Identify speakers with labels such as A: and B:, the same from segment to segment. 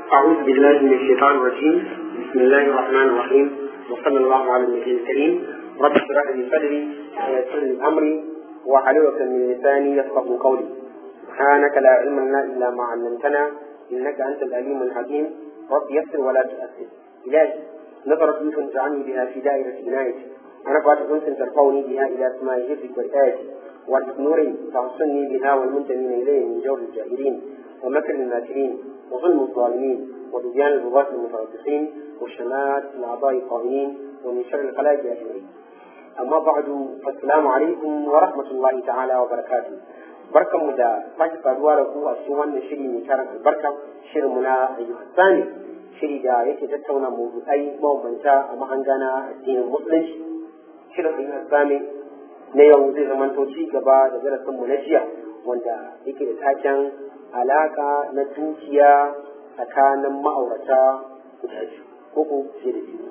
A: أعوذ بالله من الشيطان الرجيم بسم الله الرحمن الرحيم وصلى الله على النبي الكريم رب اشرح لي صدري ويسر لي أمري واحلل من لساني يفقه قولي سبحانك لا علم لنا إلا ما علمتنا إنك أنت العليم الحكيم رب يسر ولا تؤثر إلهي نظرت لي فانجعلني بها في دائرة عنايتي أنا قد أنت ترفعني بها إلى سماء حفظك وآياتي وارزق نوري تعصني بها والمنتمين إليه من جور الجاهلين ومكر الماكرين وظلم الظالمين وبديان الغلاة المتربصين وشمات الأعضاء القائمين ومن شر الخلائق أجمعين أما بعد فالسلام عليكم ورحمة الله تعالى وبركاته barkan mu da sake saduwa da ku a cikin wannan shiri mai tarin albarka shirin mu na ayyukan sani shiri da yake tattauna mawdu'ai mabambanta a mahangana addinin musulunci shirin ayyukan sani na yau zai zamanto ci gaba da darasin mu na jiya wanda yake da taken alaka na dukiya tsakanin ma'aurata guda biyu ko ko fiye da biyu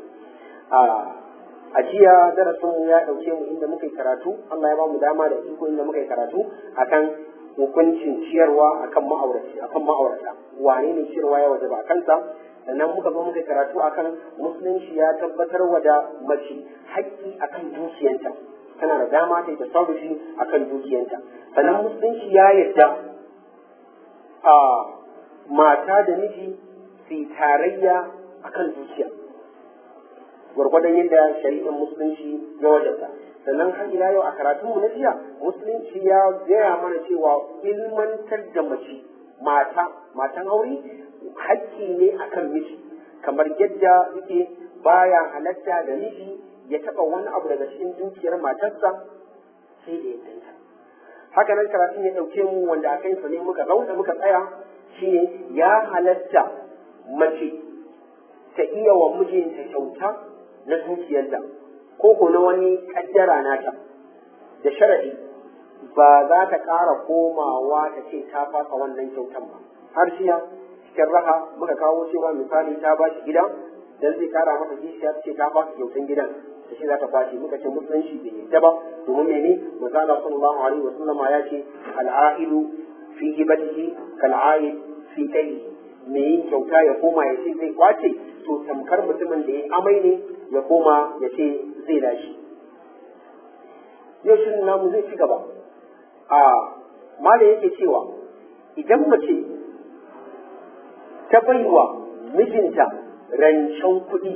A: a jiya darasin mu ya dauke mu inda muka yi karatu Allah ya ba mu dama da iko inda muka yi karatu akan hukuncin ciyarwa akan ma'aurata akan ma'aurata wane ne ciyarwa ya wajaba kansa sannan muka zo muka yi karatu akan musulunci ya tabbatar wa da mace haƙƙi akan dukiyanta tana da dama ta yi tasarrufi akan dukiyanta sannan musulunci ya yarda a mata da miji su tarayya akan dukiya gwargwadon yadda shari'ar musulunci ya wajabta sannan har ila yau a karatun mu na jiya musulunci ya gaya mana cewa ilmantar da mace mata matan aure hakki ne akan miji kamar yadda yake baya halatta da miji ya taɓa wani abu daga cikin dukiyar matarsa sai da yadda haka nan karatun ya ɗauke mu wanda a kansa ne muka zauna muka tsaya shine ya halatta mace ta iya wa mijinta kyauta na dukiyarta ko ko na wani kaddara nata da sharadi ba za ta ƙara komawa ta ce ta fasa wannan kyautan ba har shiya cikin raha muka kawo cewa misali ta ba shi gida dan zai kara masa kishiya ce ta fasa kyautan gidan da shi za ta kwashe muka ce musulunci bai yadda ba domin mene misala sallallahu alaihi wa sallama ya ce al'aidu fi hibatihi kal'aid fi kai me yin kyauta ya koma ya ce zai kwace to tamkar mutumin da ya amai ne ya koma ya ce zai dashi yau shirin namu zai ci gaba a mala yake cewa idan mace ta baiwa mijinta rancen kuɗi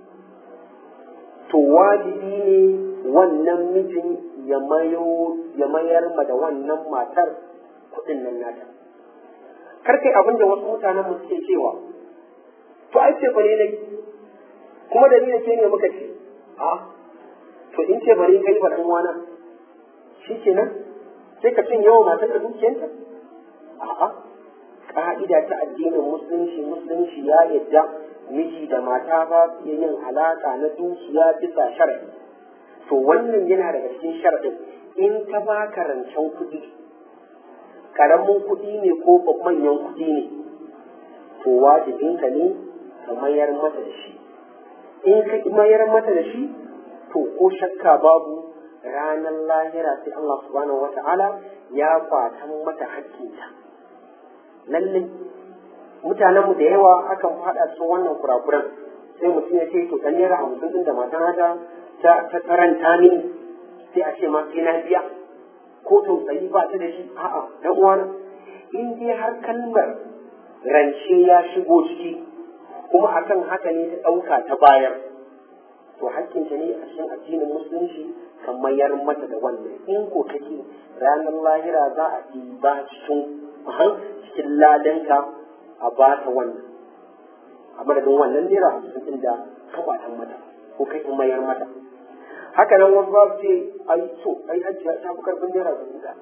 A: to wajibi ne wannan mijin ya mayar ma da wannan matar kuɗin nan nata kar kai abin da wasu mutanen mu suke cewa to ai ce bare ne kuma da ni ce ne muka ce a to in ce bare kai ba dan wana shi kenan sai ka cin yawa matar da dukiyarta a'a ka'ida ta addinin musulunci musulunci ya yadda miji da mata ba su iya yin alaka na dukiya bisa sharadi to wannan yana daga cikin sharadin in ta baka rancen kuɗi karamin kuɗi ne ko manyan kuɗi ne to wajibinka ne ka mayar mata da shi in ka mayar mata da shi to ko shakka babu ranar lahira sai Allah subhanahu wa ta'ala ya kwatan mata hakkinta lallai mutanenmu da yawa akan faɗa cikin wannan kurakuran sai mutum ya ce to ɗan naira hamsin ɗin da matan haka ta karanta ni sai a ce ma sai na biya ko tausayi ba ta da shi a'a dan uwana in dai har kalmar rance ya shigo ciki kuma akan haka ne ta ɗauka ta bayar to hakkinta ne a cikin addinin musulunci ka mayar mata da wannan in ko kake ranar lahira za a ɗiba cikin cikin ladanka a ba ta wannan a madadin wannan naira hamsin ɗin da ka batan mata ko kai mayar mata haka nan wasu babu ce ai so ai ajiya ta fi karfin naira dubu ɗaya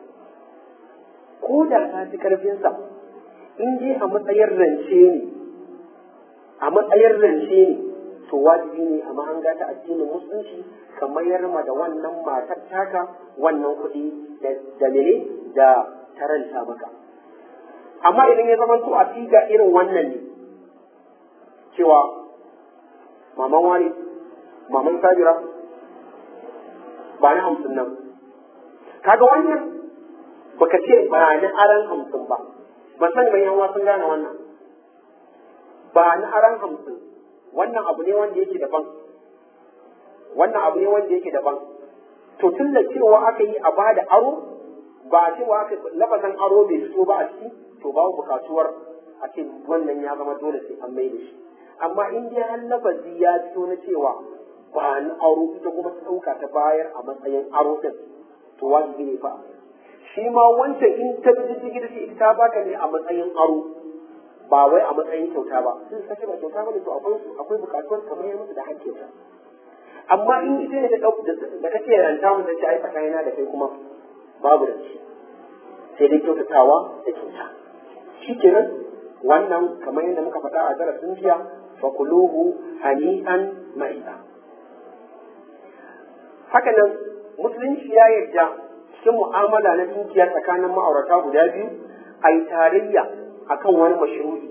A: ko da ta fi karfinsa in dai a matsayin rance ne a matsayin rance ne to wajibi ne a mahanga ta addinin musulunci ka mayar ma da wannan matar taka wannan kuɗi da mene da taranta maka amma idan ya zama to a figa irin wannan ne cewa maman wani maman sabira ba na hamsin nan kaga wannan baka ce ba na aran hamsin ba ban sani ban yan sun gane wannan ba ni aran hamsin wannan abu ne wanda yake daban wannan abu ne wanda yake daban to tun da cewa aka yi a bada aro ba cewa aka lafazan aro bai fito ba a ciki to babu bukatuwar a ce wannan ya zama dole sai an mai da shi amma in dai har lafazi ya fito na cewa ba ni aro ita kuma ta ɗauka ta bayar a matsayin aro din to wajibi ne fa shi ma wancan in ta bi jiki da ita ta baka ne a matsayin aro ba wai a matsayin kyauta ba sun kace ba kyauta bane to akwai akwai bukatuwar kamar ya musu da hakkinta amma in ita ne ta ɗauka da kake ranta mu ta ce ai tsakanina da kai kuma babu da shi sai dai kyautatawa da kyauta shi kenan wannan kamar yadda muka faɗa a darasin jiya fakuluhu hani'an ma'i'a haka nan musulunci ya yarda cikin mu'amala na dukiya tsakanin ma'aurata guda biyu a yi tarayya akan wani mashruri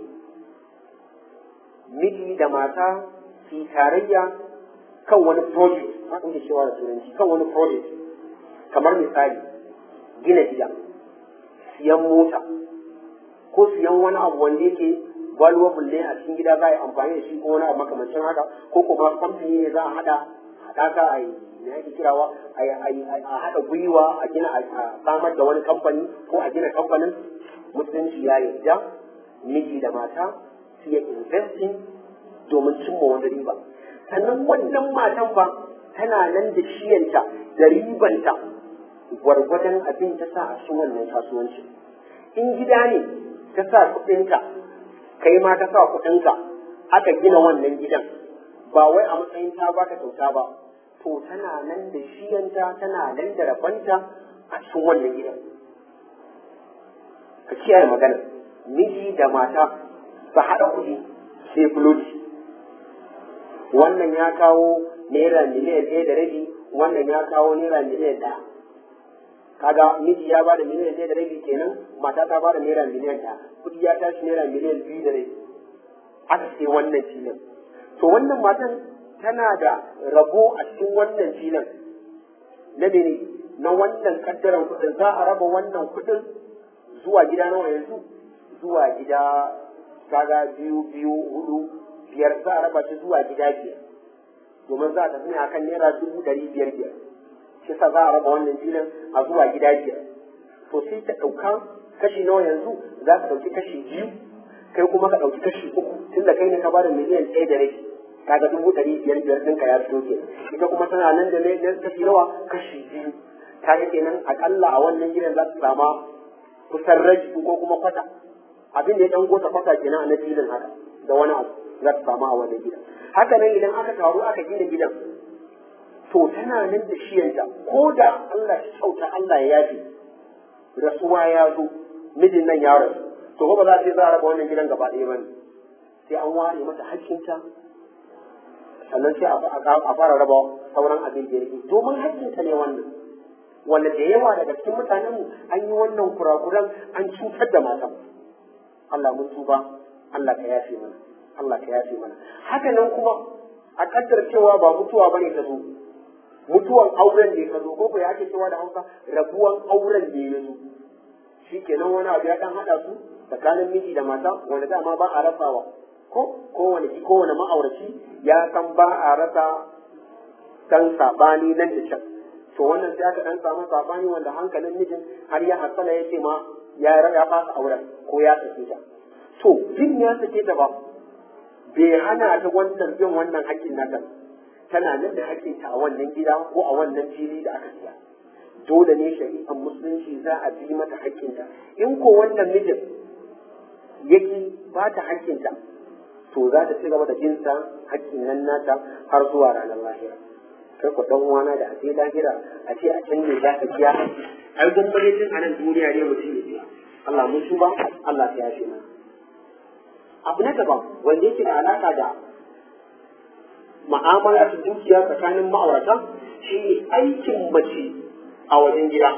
A: miji da mata su yi tarayya kan wani project haka muke cewa da turanci kan wani project kamar misali gina gida siyan mota ko siyan wani abu wanda yake valuable ne a cikin gida za a yi amfani da shi ko wani abu makamancin haka ko kuma kamfani ne za a hada haɗaka a yi me ake kirawa a haɗa gwiwa a gina a samar da wani kamfani ko a gina kamfanin musulunci ya yarda miji da mata su yi investing domin cimma wani riba sannan wannan matan fa tana nan da shiyanta da ribanta gwargwadon abin ta sa a cikin wannan kasuwanci in gida ne ta sa kuɗinka kai ma ta sa kuɗinka aka gina wannan gidan ba wai a matsayin ta baka kyauta ba to tana nan da shiyanta tana nan da rabanta a cikin wannan gidan ka kiyaye magana miji da mata su haɗa kuɗi sai fuloti wannan ya kawo naira miliyan ɗaya da rabi wannan ya kawo naira miliyan ɗaya kaga miji ya bada miliyan ɗaya da rabi kenan mata ta bada naira miliyan ɗaya kuɗi ya tashi naira miliyan biyu da rabi aka ce wannan filin to wannan matan tana da rabo a cikin wannan filin na mene na wannan kaddaran kuɗin za a raba wannan kuɗin zuwa gida nawa yanzu zuwa gida kaga biyu biyu hudu biyar za a raba shi zuwa gida biyar domin za a tafi ne akan naira dubu ɗari biyar biyar shi sa za a raba wannan filin a zuwa gida biyar to sai ta ɗauka kashi nawa yanzu za ka ɗauki kashi biyu kai kuma ka ɗauki kashi uku tunda kai ne ka bada miliyan ɗaya da rabi kaga dubu ɗari biyar biyar ɗinka ya fito ke ita kuma tana nan da ne kashi nawa kashi biyu kaga kenan akalla a wannan gidan za su sama kusan raji ko kuma kwata abin da ya ɗan gota kwata kenan a na filin haka da wani abu za su samu a wannan gidan haka nan idan aka taru aka gina gidan to tana nan da shiyanta ko da Allah ya kyauta Allah ya yafe rasuwa ya zo mijin nan ya rasu to ba za a za a raba wannan gidan gaba ɗaya bane sai an ware mata hakkinta sannan sai a fara raba sauran abin da yake domin hakkinta ne wannan wanda da yawa daga cikin mutanen mu an yi wannan kurakuran an cutar da matan Allah mun tuba Allah ka yafe mana Allah ka yafe mana haka nan kuma a kaddar cewa ba mutuwa bane ta zo mutuwan auren ne ka zo ko ya ake cewa da Hausa rabuwan auren ne ya zo shikenan wani abu ya dan hada su tsakanin miji da mata wanda dama ba a rasawa ko kowane kowane ma'auraci ya san ba a rasa dan sabani nan da can to wannan sai aka dan samu sabani wanda hankalin mijin har ya hasala ya ce ma ya ya fasa auren ko ya sake ta to bin ya sake ta ba bai hana ta wannan bin wannan hakkin nata tana nan da hakkin ta a wannan gida ko a wannan fili da aka siya dole ne shari'ar musulunci za a bi mata hakkinta in ko wannan mijin yake ba ta hakkinta to za ta ci gaba da jinsa hakkin nan nata har zuwa ranar lahira kai ku dan uwana da ake lahira a ce a can ne za ka biya ai gwamnati tun a nan duniya ne mutum ya biya Allah mun tuba Allah ya yafe mana abu na daban wanda yake da alaka da ma'amala ta dukiya tsakanin ma'aurata shi ne aikin mace a wajen gida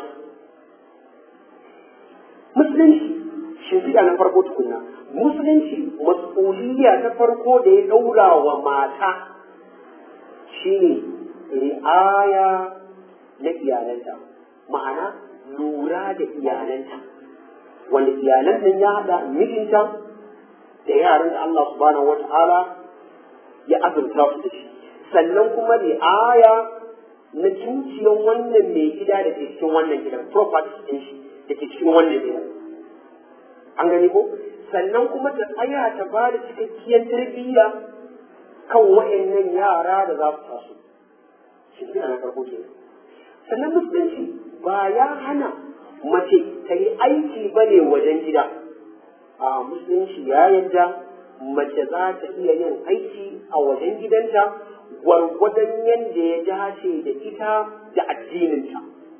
A: musulunci shimfiɗa na farko tukunna musulunci mas'uliyya ta farko da ya ɗaura wa mata shi ne ri'aya na iyalanta ma'ana lura da iyalanta wanda iyalan nan ya haɗa mijinta da yaran da Allah subhanahu wata'ala ya azurta su da shi sannan kuma ri'aya na cinciyar wannan mai gida da ke cikin wannan gidan property ɗin shi da ke cikin wannan gidan an gani ko sannan kuma ta tsaya ta ba da cikakkiyar tarbiyya kan wa'annan yara da za su taso shi gina na farko ke sannan musulunci ba ya hana mace ta yi aiki ba ne wajen gida a musulunci ya yadda mace za ta iya yin aiki a wajen gidanta gwargwadon yadda ya dace da ita da addininta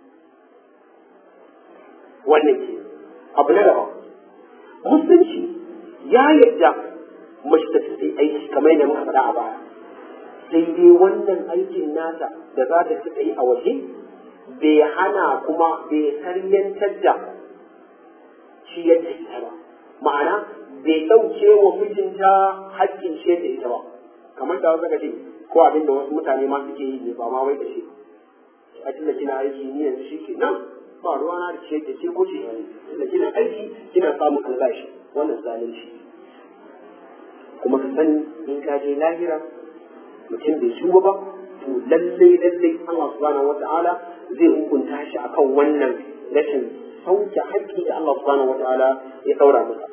A: wannan ke abu na gaba musulunci ya yadda mace ta fi aiki kamar yadda muka faɗa a baya sai dai wannan aikin nata da za ta fi yi a waje bai hana kuma bai saryantar da shi yadda ita ba ma'ana bai ɗauke wa mijinta haƙƙin ce da ita ba kamar da wasu ce ko abin da wasu mutane ma suke yi ne ba ma wai da shi a tunda kina aiki ni yanzu shi ke nan ba ruwa na da ce da ce ko ce ne tunda kina aiki kina samun albashi wannan zalunci kuma ka sani in ka je lahira mutum bai shuba ba to lalle lalle Allah subhanahu wata'ala zai hukunta shi akan wannan rashin sauke haƙƙi da Allah subhanahu wata'ala ya ɗaura masa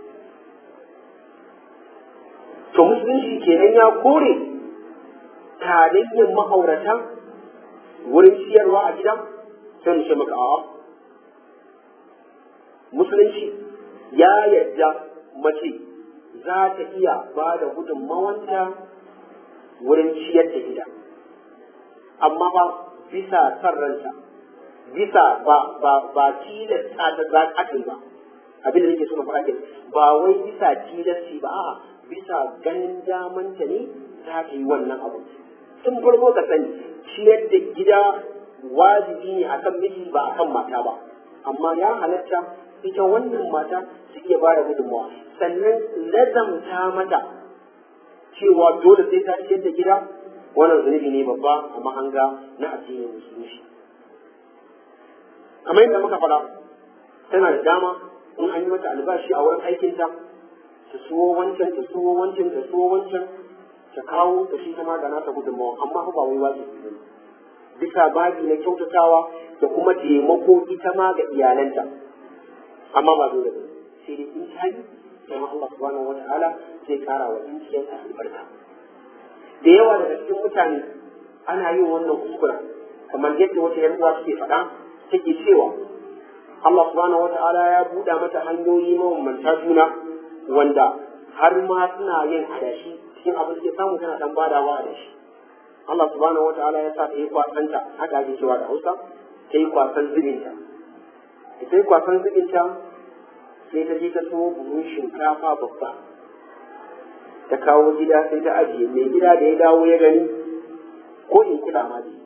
A: to musulunci kenan ya kore tarayyar ma'aurata wurin ciyarwa a gida sai mu ce maka a'a musulunci ya yarda mace za ta iya ba da gudunmawanta wurin ciyar da gida amma ba bisa san ranta bisa ba ba ba tilasta ta za ka ba abin da nake so na faɗa ke ba wai bisa tilasti ba a'a bisa ganin damanta ne za ta yi wannan abu tun farko ka sani ciyar da gida wajibi ne akan miji ba akan mata ba amma ya halatta ita wannan mata su iya ba da gudunmawa sannan lazamta mata cewa dole sai ta ciyar da gida wannan zunubi ne babba a mahanga na addinin musulunci kamar yadda muka faɗa tana da dama in an yi mata albashi a wurin aikinta ta suwo wancan ta suwo wancan ta suwo wancan ta kawo ta shi kama da nata gudunmawa amma ba wai wajibi ne bisa babi na kyautatawa da kuma taimako ita ma ga iyalanta amma ba dole ba sai dai in ta yi sai Allah subhanahu wa ta'ala zai kara wa dukiyarta albarka da yawa daga cikin mutane ana yin wannan kuskura kamar yadda wata yan uwa suke faɗa take cewa Allah subhanahu wa ta'ala ya buɗa mata hanyoyi mabambanta juna wanda har ma suna yin adashi cikin abin da ke samu tana dan badawa adashi Allah subhanahu wa ta'ala ya sa ta yi kwasanta haka ake cewa da Hausa ta yi kwasan zubinta ta yi kwasan zubinta sai ta je ta so buhun shinkafa babba ta kawo gida sai ta ajiye mai gida da ya dawo ya gani ko in kula ma dai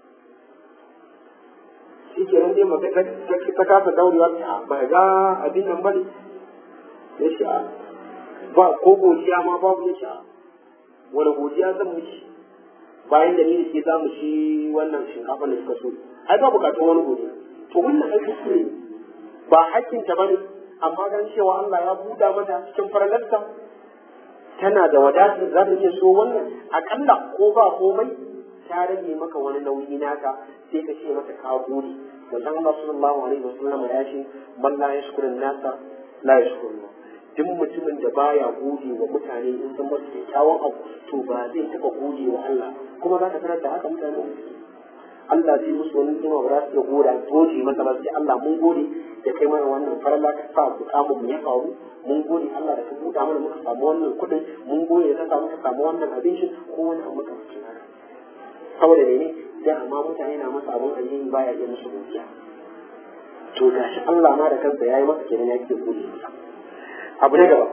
A: shi ke nan dai maka ta kasa daurewa ta ba ga abin nan bane ya sha ba ko godiya ma babu ya sha wani godiya zan mishi bayan da ni da ke za mu shi wannan shinkafa da suka so ai ba bukatun wani godiya to wannan ai kuskure ba hakkinta bane amma dan cewa Allah ya buɗa mata cikin faralarsa tana da wadatar za ta iya so wannan akalla ko ba komai ta rage maka wani nauyi naka sai ka ce mata ka gode wannan Allah sallallahu alaihi wasallam ya ce man la yashkuru nasa la yashkuru duk mutumin da baya gode wa mutane in sun masa kyakkyawan abu to ba zai taba gode wa Allah kuma za ka tarar da haka mutane Allah zai musu wani jima ba za su iya gode gode masa ba sai Allah mun gode da kai mana wannan farala ka sa bukamun mu ya faru mun gode Allah da ka buɗa mana muka samu wannan kuɗin mun gode da ka sa muka samu wannan abincin ko wani abu muka fi haka saboda mene da amma mutane na masa abun alheri baya iya musu godiya to gashi Allah ma da kansa yayi masa kenan ya ke gode masa abu na gaba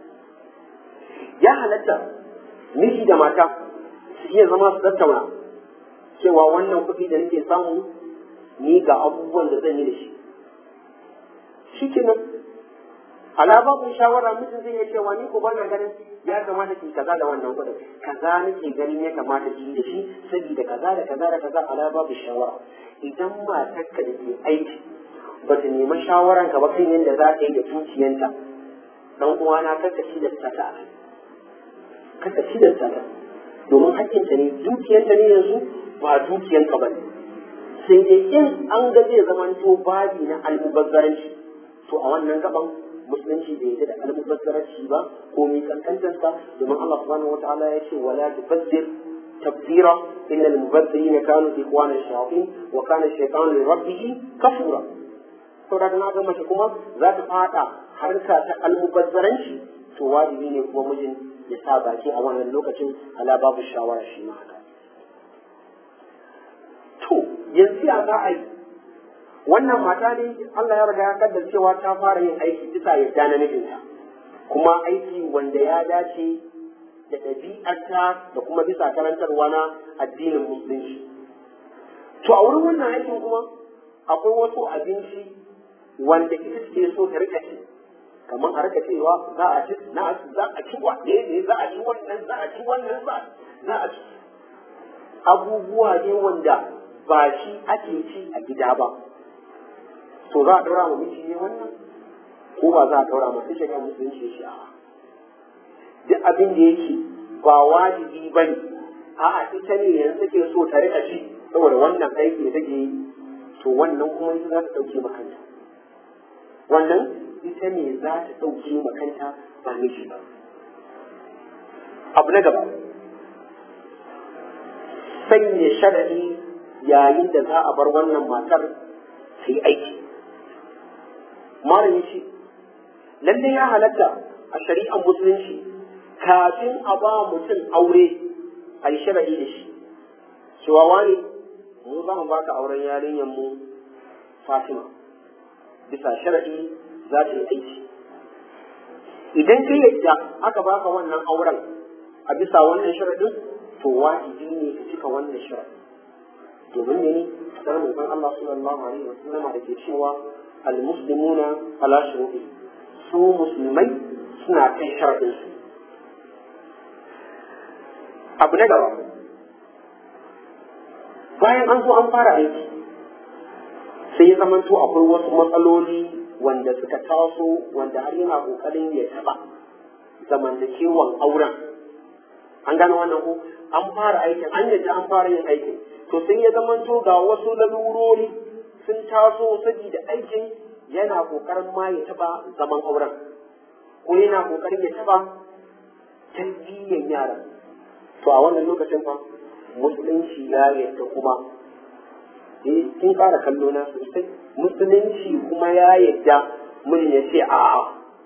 A: ya halatta miji da mata su iya zama su tattauna cewa wannan kuɗi da nake samu ni ga abubuwan da zan yi da shi shi kenan alaba kun shawara mutum zai iya cewa ni ko bana ganin ya kamata ki kaza da wannan kuɗin kaza nake ganin ya kamata ki yi da shi saboda kaza da kaza da kaza alaba ku shawara idan matarka da ke aiki ba ta nemi shawaran ka ba kan yadda za ta yi da dukiyanta dan uwana kar ka tilasta ta a kar ka tilasta ta domin hakkinta ne dukiyanta ne yanzu ba dukiyanka ba ne sai dai in an ga zai zamanto babi na almubazzaranci to a wannan gaban musulunci bai yarda da almubazzaranci ba ko mai kankantarsa domin Allah subhanahu wataala ya ce wala tubazzir tabzira inna almubazzirina kanu ikhwana shayatin wa kana shaytanu li rabbih kafura to da na ga mace kuma za ta fada harka ta almubazzaranci to wajibi ne kuma mijin ya sa baki a wannan lokacin ala babu shawara shi ma haka to yanzu ya za a yi wannan mata ne Allah ya riga ya kaddar cewa ta fara yin aiki bisa yadda na mijinta kuma aiki wanda ya dace da ɗabi'arta da kuma bisa karantarwa na addinin musulunci to a wurin wannan aikin kuma akwai wasu abinci wanda ita ce so ta rika ci kamar a rika cewa za a ci na za a ci wa ne za a ci wannan za a ci wannan za a ci abubuwa ne wanda ba shi ake ci a gida ba to za a daura ma miji ne wannan ko ba za a daura ma sai shari'a musulunci shi a duk abin da yake ba wajibi ba ne a'a ita ne yanzu take so ta rika ci saboda wannan aiki da take yi to wannan kuma ita za ta ɗauke makanta wannan ita ne za ta ɗauke makanta ba miji ba abu na gaba sanya sharaɗi yayin da za a bar wannan matar su yi aiki malam ce lalle ya halatta a shari'ar musulunci kafin a ba mutum aure a yi sharaɗi da shi cewa wani mu za mu baka auren yarinyar mu fatima bisa sharaɗi za ta yi aiki idan ka yadda aka baka wannan auren a bisa wannan sharaɗin to wajibi ne ka cika wannan sharaɗin domin ne ne kasar manzon Allah sallallahu alaihi wa sallama da ke cewa almuslimuna ala shuruɗi su musulmai suna kan sharadin su abu na gaba bayan an zo an fara aiki sai ya zamanto akwai wasu matsaloli wanda suka taso wanda har yana kokarin ya taba zamantakewan auren an gano wannan ko an fara aikin an yadda an fara yin aikin to sai ya zamanto ga wasu lalurori sun taso saboda aikin yana kokarin ma ya taba zaman auren ko yana kokarin ya taba tarbiyyar yaran to a wannan lokacin fa musulunci ya yadda kuma eh kin fara kallo na sosai musulunci kuma ya yadda mun ya ce a'a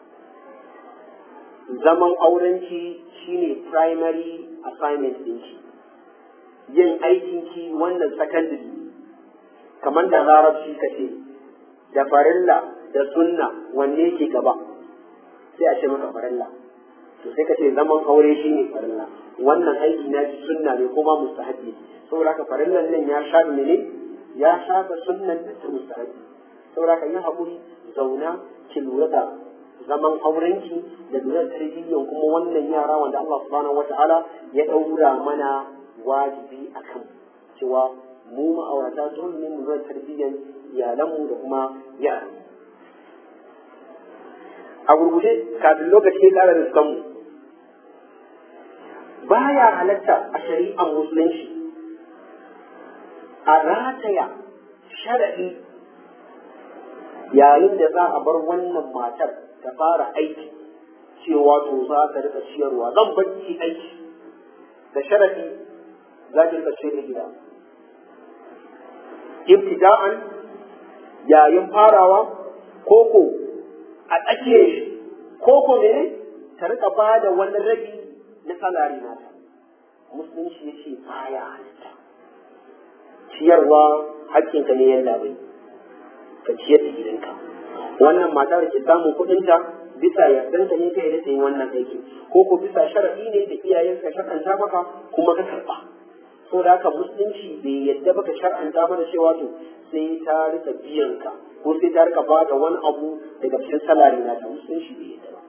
A: zaman aurenki shine primary assignment ɗinki yin aikinki wannan secondary kamar da larabci ka ce da farilla da sunna wanne ke gaba sai a ce maka farilla to sai ka ce zaman aure shine farilla wannan aiki na ji sunna ne kuma mustahabi saboda haka farillan nan ya shafi ne ya shafa sunnan da ta mustahabi saboda haka yin haƙuri zauna ki lura da zaman aurenki da lura tarbiyyan kuma wannan yara wanda Allah subhanahu wata'ala ya ɗaura mana wajibi a kan cewa mu ma'aurata dole ne mu lura tarbiyyan iyalanmu da kuma yaran a gurguje kafin lokaci ya ƙara riskan mu baya halatta a shari'ar musulunci a rataya sharaɗi yayin da za a bar wannan matar ta fara aiki cewa to za ta rika ciyarwa zan bacci aiki da sharaɗi za ta rika ciyar da gida ibtida'an yayin farawa koko a tsakiyar shi koko ne ta rika ba da wani rabi na salari nata musulunci ya ce baya halitta ciyarwa hakkinka ne yalla bai ka ciyar da gidanka wannan mata da ke samun kuɗinta bisa yardanta ne kai da ta yi wannan aiki ko ko bisa sharaɗi ne da iyayenka shar'anta maka kuma ka karɓa so da haka musulunci bai yadda baka shar'anta mana cewa to sai ta rika biyan ka ko sai ta rika ba da wani abu daga cikin salari na ta musulunci bai yadda ba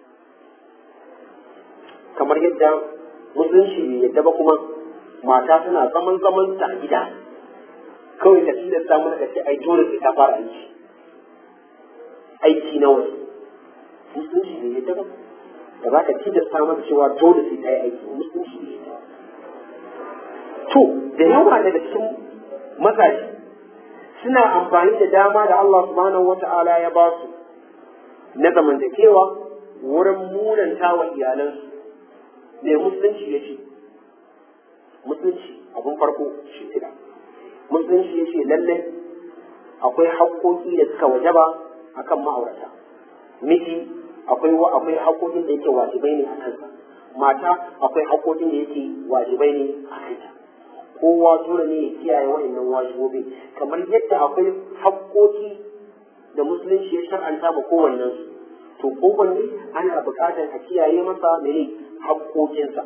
A: kamar yadda musulunci bai yadda ba kuma mata tana zaman zaman ta a gida kawai ka tilasta mana ka ce ai dole sai ta fara aiki aiki na waje musulunci bai yadda ba da za ka tilasta mata cewa dole sai ta yi aiki musulunci bai yadda to da yawa daga cikin mazaje suna amfani da dama da Allah subhanahu wata'ala ya ba su na zamantakewa wurin munanta wa iyalansu mai musulunci ya ce musulunci abin farko shi kira musulunci ya ce lallai akwai haƙƙoƙi da suka wajaba akan ma'aurata miji akwai akwai haƙƙoƙin da yake wajibai ne a kansa mata akwai haƙƙoƙin da yake wajibai ne a kanta kowa dole ne ya kiyaye wa'annan wajibobi kamar yadda akwai haƙƙoƙi da musulunci ya shar'anta ma kowannen su to kowanne ana buƙatar a kiyaye masa mene haƙƙoƙinsa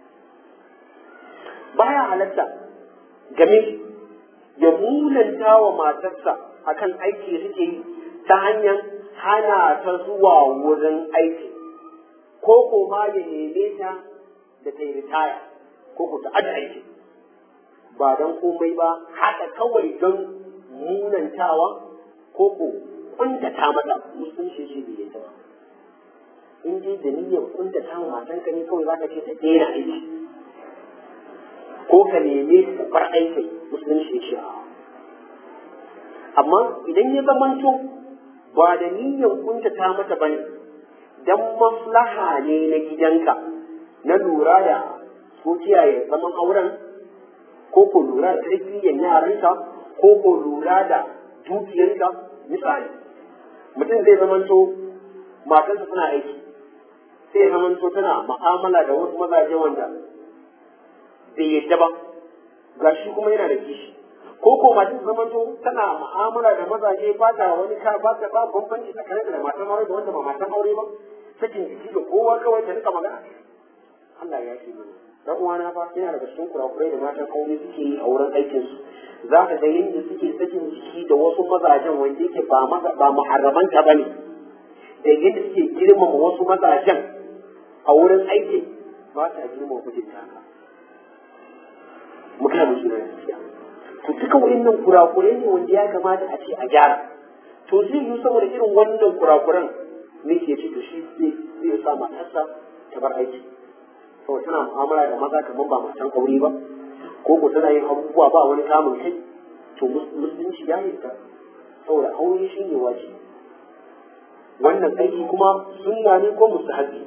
A: baya halatta game ya munanta wa matarsa akan aiki da suke yi ta hanyar hana ta zuwa wurin aiki ko ko ma ya neme ta da ta yi ritaya ko ko ta aji aiki ba don komai ba haka kawai don munantawa ko ko kuntata mata musulunci shi bai yadda ba in dai da niyyar kuntata wa matanka ne kawai za ka ce ta daina aiki ko ka neme ka bar aiki musulunci shi a amma idan ya zamanto ba da niyyar kuntata mata bane dan maslaha ne na gidanka na lura da ko kiyaye zaman auren ko ko lura da tarbiyyar yaranka ko ko lura da dukiyarka misali mutum zai zamanto matarsa suna aiki sai zamanto tana ma'amala da wasu mazaje wanda bai yadda ba ga shi kuma yana da kishi ko ko matar zamanto tana ma'amala da mazaje ba ta wani ka ba ta ba bambanci tsakanin da matan aure da wanda ba matan aure ba sakin jiki da kowa kawai ta rika magana Allah ya ce mana dan uwana fa yana daga cikin kurakurai da matan aure suke yi a wurin aikin su za ka ga yadda suke sakin jiki da wasu mazajen wanda yake ba ba muharraman ta bane da yadda suke girmama wasu mazajen a wurin aiki ba ta girmama mijinta haka mu kana musu gaskiya to duka wayannan kurakurai ne wanda ya kamata a ce a gyara to zai yi saboda irin wannan kurakuran ne ke ce to shi zai sa matarsa ta bar aiki saboda tana mu'amala da maza kamar ba matan aure ba ko ko tana yin abubuwa ba wani kamun kai to musulunci ya yi ta saboda aure shi ne wajibi wannan aiki kuma sunna ne ko mustahabi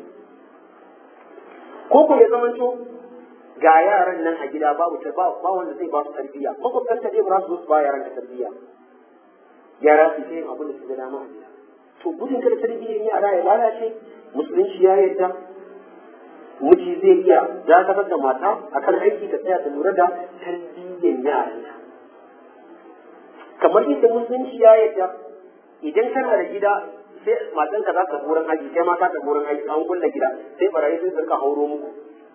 A: ko ko ya zamanto ga yaran nan a gida babu ta ba wanda zai ba su tarbiyya makwabtan ta ba su su ba yaran da tarbiyya yara su yin abin da su ga dama a gida to gudun kada tarbiyyar yara ya lalace musulunci ya yarda miji zai iya dakatar da mata akan aiki ta tsaya ta lura da tarbiyyar yaranta kamar yadda musulunci ya yarda idan kana da gida sai matanka za ta wurin aiki kai ma ka ta wurin aiki an kulle gida sai barayi sun rika hauro muku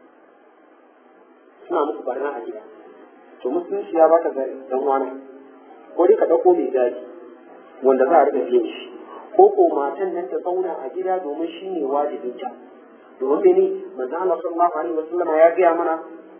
A: suna muku barna a gida to musulunci ya baka ga dan wani ko dai ka dauko mai gadi wanda za a rika biyan shi ko ko matan nan ta zauna a gida domin shi ne wajibin ta domin mene manzo Allah sallallahu alaihi wasallam ya gaya mana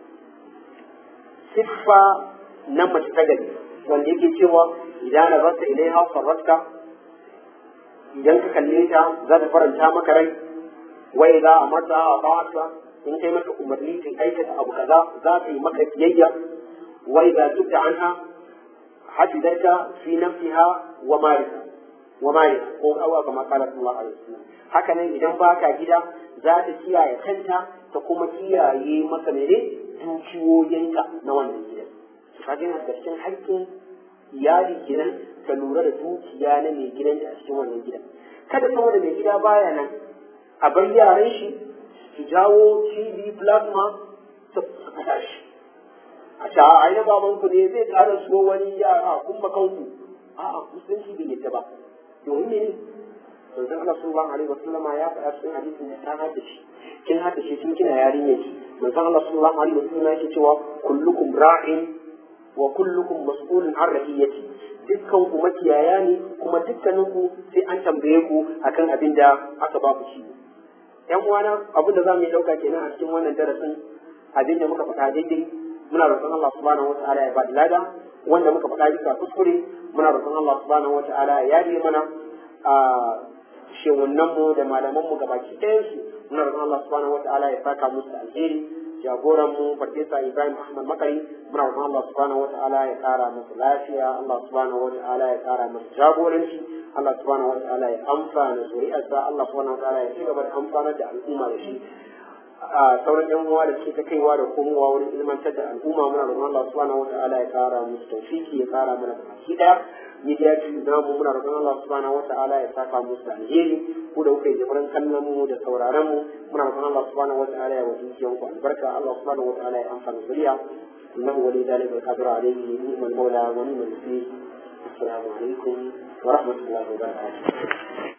A: siffa na mace ta gari wanda yake cewa idan nazarta ilaiha farratka idan ka kalle ta za ta faranta maka rai wai za a mata a ba'ata in kai maka umarni ta aikata abu kaza za ta yi maka biyayya wai za duk da anha hadidarka fi nafsiha wa malika wa malika ko awa kama kala sallallahu alaihi wasallam haka nan idan baka gida za ta kiyaye kanta ta kuma kiyaye maka mene dukiyoyinka na wannan gidan kaga yana da cikin haƙƙin iyali kenan ka lura da dukiya na mai gidan a cikin wannan gidan kada saboda mai gida baya nan a bar yaran shi su jawo tv plasma su fada shi a ta a yi baban ku ne zai ƙara so wani yara kun makanku a'a musulunci bai yadda ba domin ne manzon Allah sallallahu alaihi wasallam ya faɗa cikin hadisin da ta hada shi kin hada shi tun kina yarinya ki manzon Allah sallallahu alaihi wasallam yake cewa kullukum ra'in wa kullukum mas'ulun an ra'iyati dukkan ku makiyaya ne kuma dukkanin ku sai an tambaye ku akan abin da aka ba ku shi yan uwana abin da zamu yi dauka kenan a cikin wannan darasin abin da muka faɗa daidai muna roƙon Allah subhanahu wata'ala ya ba da lada wanda muka faɗa bisa kuskure muna roƙon Allah subhanahu wata'ala ya yaje mana a shewunan mu da malaman mu gabaki ɗayan su muna roƙon Allah subhanahu wataala ya saka musu alheri jagoran mu farfesa Ibrahim Ahmad Makari muna roƙon Allah subhanahu wataala ya ƙara masa lafiya Allah subhanahu wataala ya ƙara masa jagoranci Allah subhanahu wataala ya amfana zuri'arsa Allah subhanahu wataala ya ci gaba da amfanar da al'umma da shi a sauran yan uwa da suke ta kaiwa da komowa wurin ilmantar da al'umma muna roƙon Allah subhanahu wataala ya ƙara musu tawfiki ya ƙara mana baki ɗaya media team namu muna roƙon Allah subhanahu wataala ya saka musu da alheri ku da kuka yi jabaran kallon mu da sauraron mu muna roƙon Allah subhanahu wataala ya wajen kiyon ku albarka Allah subhanahu wataala ya amfana zuriya innahu wali dalika alqadir alayhi ni'mal mawla wa ni'mal nasir assalamu alaikum wa rahmatullahi wa barakatuh